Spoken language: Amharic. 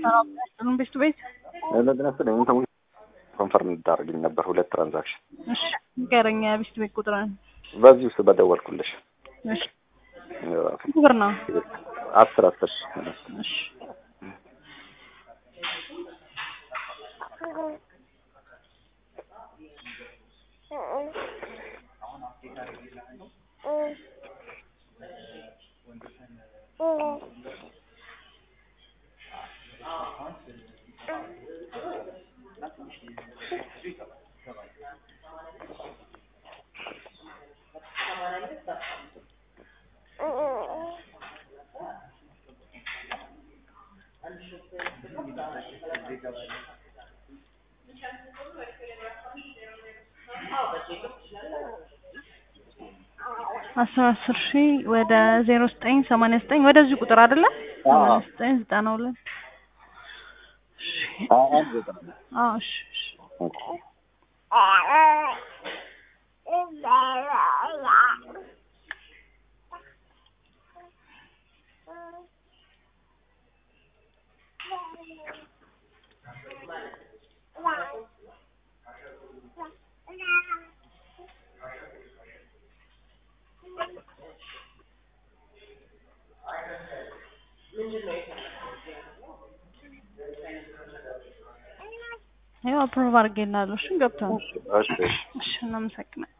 ሰላም ቤት ቤት ለድነስለኝ ሰዎች ኮንፈርም እንድታደርግኝ ነበር ሁለት ትራንዛክሽን እሺ ንገረኝ ቤት ቤት ቁጥርን በዚህ ውስጥ በደወልኩልሽ እሺ ስንት ብር ነው አስር አስር እሺ አስር አስር ሺህ ወደ ዜሮ ዘጠኝ ሰማንያ ዘጠኝ ወደዚህ ቁጥር አይደለ? ሰማንያ ዘጠኝ ዘጠና ሁለት አዎ እሺ እሺ ያው አፕሮቭ አድርጌልሃለሁ። እሺ ገብቶሃል። እሺ እሺ እናመሰግናለን።